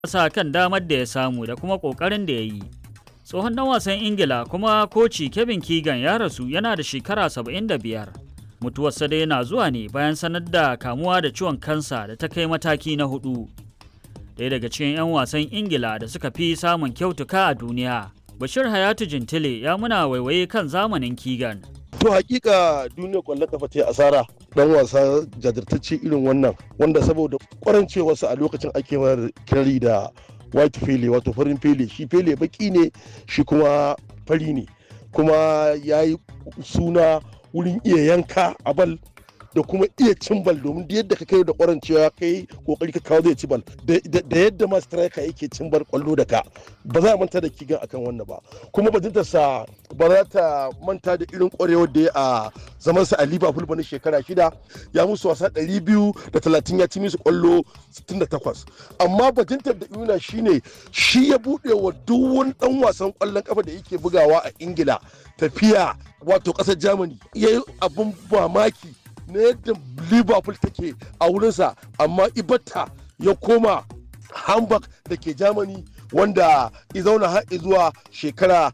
sa kan damar da ya samu da kuma ƙoƙarin da ya yi. Tsohon ɗan wasan Ingila kuma koci Kevin Keegan ya rasu yana da shekara 75. Mutuwarsa dai na zuwa ne bayan sanar da kamuwa da ciwon kansa da ta kai mataki na hudu. Ɗaya daga cikin 'yan wasan Ingila da suka fi samun kyautuka a duniya. Bashir Hayatu Jintile ya muna waiwaye kan zamanin Keegan. To hakika duniyar kwallon kafa ta asara dan wasa jajirtacce irin wannan wanda saboda kwarancewarsa a lokacin ake mara kirari da white fele wato farin fele shi fele baki ne shi kuma fari ne kuma ya yi suna wurin iya yanka a bal da kuma iya cin bal domin da yadda ka kai da kwarancewa kai kokari ka kawo zai ci bal da yadda ma striker yake cin bal kwallo da ka ba za a manta da kigan akan wannan ba kuma bajinta sa ba za ta manta da irin kwarewar da ya a zaman sa a Liverpool ba na shekara shida ya musu wasa 230 ya ci musu kwallo 68 amma bajintar da Yuna shine shi ya bude wa duk wani dan wasan kwallon kafa da yake bugawa a Ingila tafiya wato kasar Germany yayi abun mamaki na yadda liverpool take a wurinsa amma ibatta ya koma hamburg da ke germany wanda ya zauna har zuwa shekara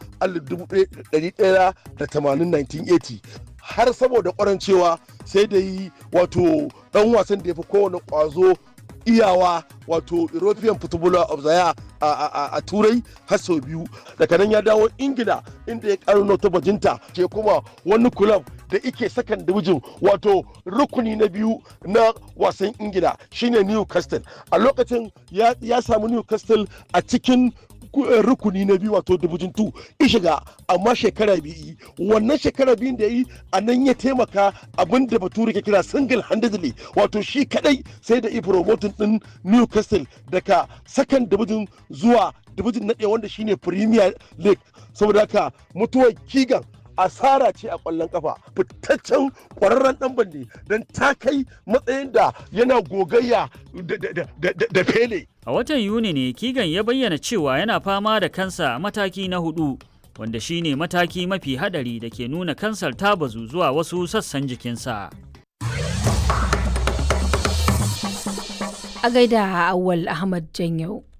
1980 har saboda kwarancewa sai da yi wato dan wasan da ya fi kowane kwazo iyawa wato european footballer of the year a turai har sau biyu daga nan ya dawo ingila inda ya karo ta bajinta ke kuma wani club da ike sakan division wato rukuni na biyu na wasan ingila shine newcastle a lokacin ya samu newcastle a cikin rukuni na biyu wato division 2 ishiga amma shekara biyu wannan shekara biyun da yi a nan ya taimaka abin da bature ke kira single handedly wato shi kadai sai da promoting din newcastle daga second division zuwa division na ɗaya wanda shine premier league saboda haka mutuwar kigan asara ce a kwallon kafa fitaccen kwararren dan bande don ta kai matsayin da yana gogayya da fele A watan Yuni ne Kigan ya bayyana cewa yana fama da kansa a mataki na hudu, wanda shine mataki mafi hadari da ke nuna kansar ta bazu zuwa wasu sassan jikinsa. A gaida Awal Ahmad Janyau.